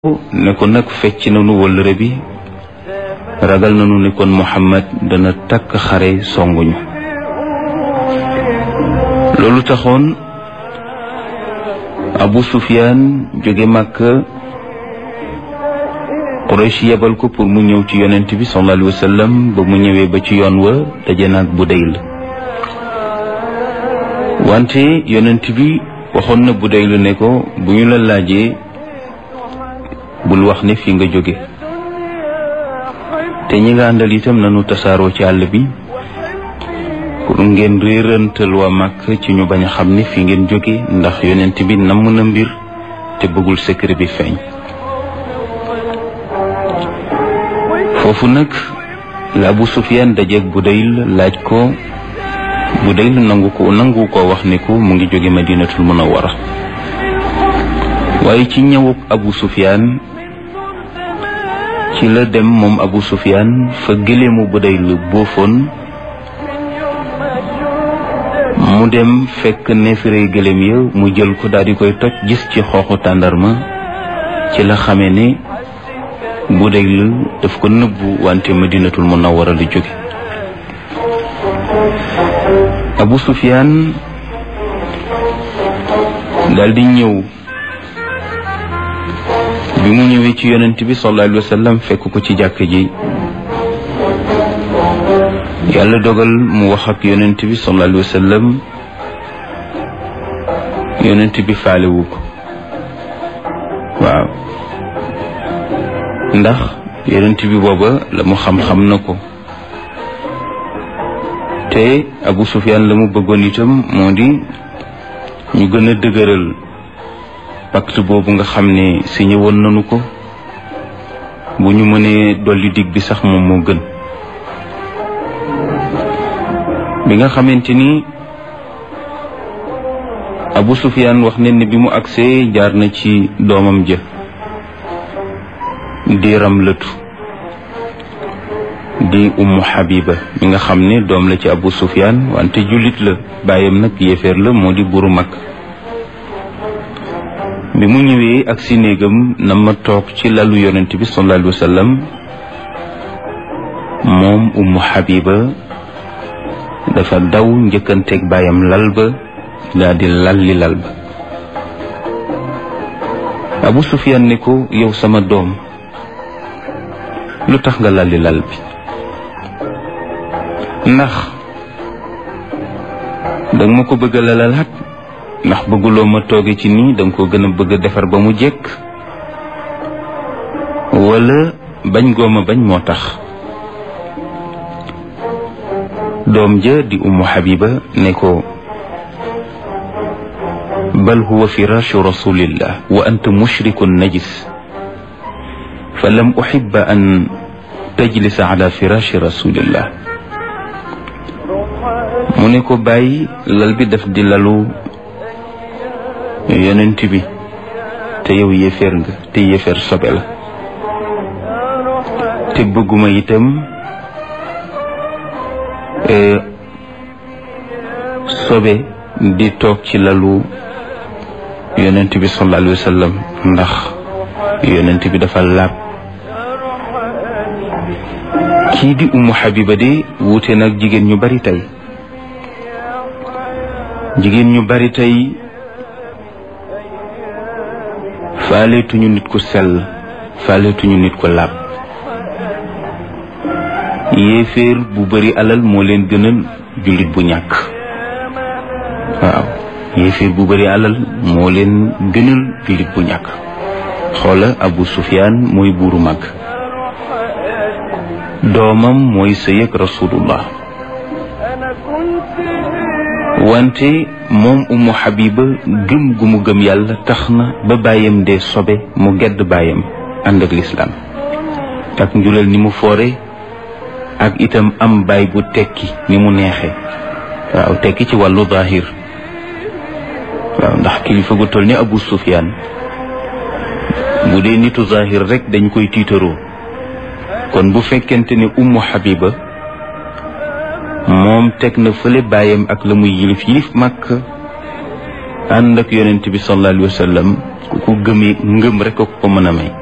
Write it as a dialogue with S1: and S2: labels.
S1: ne ko nag fecc nanu wëllëre bi ragal nanu ne kon Muhammad dana takk xare songuñu loolu taxoon Abu Sufyaan jóge Màkka Quraysh yebal ko pour mu ñëw ci yonent bi sallallahu alayhi wa sallam ba mu ñëwee ba ci yoon wa daje naag Budayl wante yonent bi waxoon na Budayl ne ko bu ñu la laajee bul wax ne fi nga jóge te ñi nga àndal itam nanu tasaaroo ci àll bi pour ngeen réerantal waa màkk ci ñu bañ a xam ne fi ngeen jóge ndax yonent bi namm na mbir te bëggul secret bi feeñ foofu nag la Abu Sufyaan dajeeg Budayl laaj ko Budayl nangu ko nangu ko wax ne ko mu ngi jóge Madinatul Munawwara waaye ci ñëwuk Abu Sufyaan ci la dem moom Abu Sufyaan fa gëléemu Budayl boofoon mu dem fekk neefere gëléem ya mu jël ko daal di koy toj gis ci xooxu tàndarma ci la xamee ne Budayl daf ko nëbbu wante Madinatul Munawwara la jóge Abu Sufyaan daal di ñëw bi mu ñëwee ci yonent bi sallallahu alayhi wa sallam fekk ko ci jàkk ji yàlla dogal mu wax ak yonent bi sallallahu alayhi wa sallam yonent bi faalewu ko waaw ndax yonent bi booba la mu xam-xam na ko te Abu Sufyaan la mu bëggoon itam moo di ñu gën a dëgëral pacte boobu nga xam ne signé woon nañu ko bu ñu mënee dolli dig bi sax moom moo gën bi nga xamante ni Abu Sufyaan wax ne ne bi mu agsee jaar na ci doomam jë di Ramlatu di Ummu Habiba mi nga xam ne doom la ci Abu Sufyaan wante jullit la bàyyam nag yéeféer la moo di buru mag bi mu ñëwee ak si néegam na ma toog ci lalu yonent bi sallallahu alayhi wa sallam moom ummu habiba dafa daw njëkkanteeg baayam lal ba daal di lalli lal ba abu sufyan ne ko yow sama doom lu tax nga lalli lal bi ndax danga ma ko bëgg a lalalaat ndax bëgguloo ma tooge ci nii danga ko gën a bëgg a defar ba mu jekk wala bañ gooma bañ moo tax doom ja di ummu habiba ne ko bal huwa firashu rasulillah wa anta mushrikun najis fa lam uhibba an tajlisa ala firashi rasulillah mu ne ko bàyyi lal bi daf di lalu yonent bi te yow yéeféer nga te yéeféer sobe la te bëgguma itam sobe di toog ci lalu yonent bi sallallahu alayhi wa sallam ndax yonent bi dafa laab kii di ummu habiba de wuute nag jigéen ñu bari tey jigéen ñu bari tey faaleetuñu nit ku sell faaleetuñu nit ku laab yéeféer bu bari alal moo leen gënal jullit bu ñàkk waaw yéeféer bu bari alal moo leen gënal jullit bu ñàkk xoola Abu Sufyaan mooy buuru mag doomam mooy sëy ak rasulullah wante moom umu habiba gëm gu mu gëm yàlla tax na ba bàyyam dee sobe mu gedd bàyyam ànd ak lislaam ak njulal ni mu foore ak itam am baay bu tekki ni mu neexe waaw tekki ci wàllu zahir waaw ndax kilifa gu toll ni abu sufyaan bu dee nitu zahir rek dañ koy tiitaroo kon bu fekkente ne ummu habiba moom teg na fële bàyyam ak la muy yilif yilif màkk ànd ak yonent bi sallallahu alayhi wa sallam ku ko gëmee ngëm rek ko ko mën a may